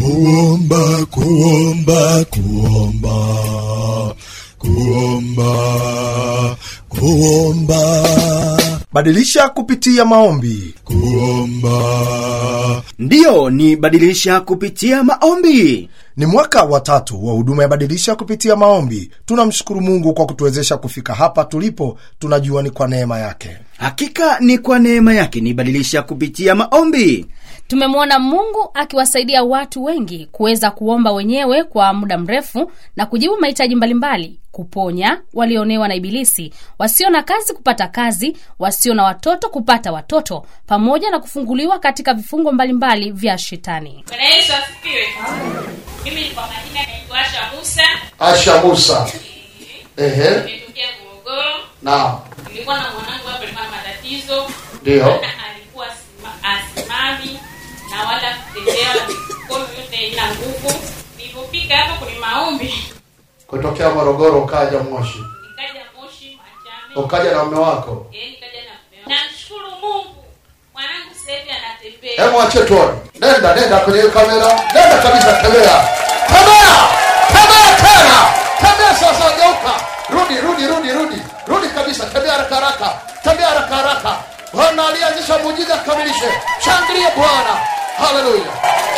kuomba kuomba kuomba kuomba kuomba badilisha kupitia maombi kuomba ndiyo ni badilisha kupitia maombi ni mwaka wa tatu wa huduma ya badilisha kupitia maombi tunamshukuru mungu kwa kutuwezesha kufika hapa tulipo tunajua ni kwa neema yake hakika ni kwa neema yake ni badilisha kupitia maombi tumemwona mungu akiwasaidia watu wengi kuweza kuomba wenyewe kwa muda mrefu na kujibu mahitaji mbalimbali kuponya walioonewa na ibilisi wasio na kazi kupata kazi wasio na watoto kupata watoto pamoja na kufunguliwa katika vifungo mbalimbali vya shetani bwana yesu asifiwe mimi kwa majina naitwa asha musa asha musa ehe nimetokea morogoro naam nilikuwa na mwanangu hapo alikuwa na matatizo Ndio. alikuwa asima- asimami na wala kutembea mikono yote ina nguvu nilipofika hapo kwenye maombi kutokea morogoro ukaja moshi nikaja moshi machame ukaja na mume wako Eh, nikaja na mume wangu. namshukuru mungu mwanangu sasa hivi anatembea hebu ache tuone nenda nenda kwenye hiyo kamera nenda kabisa tembea tembea tembea tena tembea sasa geuka rudi rudi rudi rudi rudi kabisa tembea haraka haraka tembea haraka haraka bwana alianzisha muujiza kamilishe shangilie bwana haleluya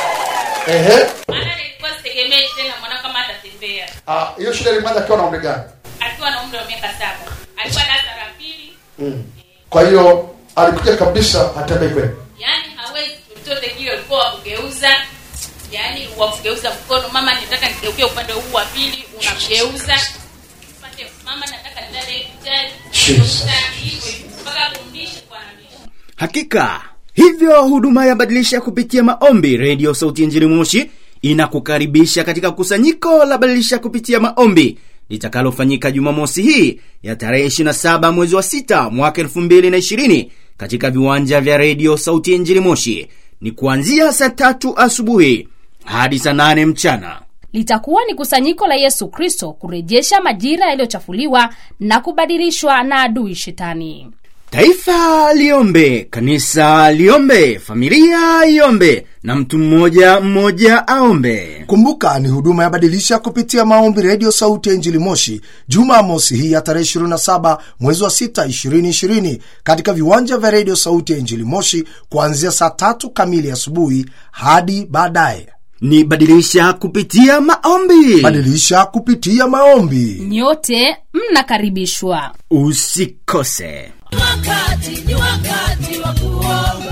ehe maana nilikuwa sitegemei tena mwanangu kama atatembea Ah, hiyo shida ilianza akiwa na umri gani akiwa na umri wa miaka saba alikuwa darasa la pili mm. kwa hiyo alikuja kabisa hatembei kweli yaani hawezi chochote kile ulikuwa wakugeuza yaani wakugeuza mkono mama nataka nigeukie upande huu wa pili unamgeuza upande mama nataka nilale hospitali Jesus. hivyo hivyo, mpaka kumlisha kwa analisha hakika hivyo huduma ya badilisha kupitia maombi redio sauti ya njini moshi inakukaribisha katika kusanyiko la badilisha kupitia maombi litakalofanyika jumamosi hii ya tarehe 27 mwezi wa 6 mwaka 220 katika viwanja vya redio sauti ya njini moshi ni kuanzia saa tatu asubuhi hadi saa 8 mchana litakuwa ni kusanyiko la yesu kristo kurejesha majira yaliyochafuliwa na kubadilishwa na adui shetani taifa liombe kanisa liombe familia iombe na mtu mmoja mmoja aombe kumbuka ni huduma ya badilisha kupitia maombi redio sauti ya injili moshi jumamosi hii ya tarehe 27 mwezi wa 6 2020 katika viwanja vya redio sauti ya injili moshi kuanzia saa tatu kamili asubuhi hadi baadaye ni badilisha kupitia maombi badilisha kupitia maombi nyote mnakaribishwa usikose wakati ni wakati wa kuomba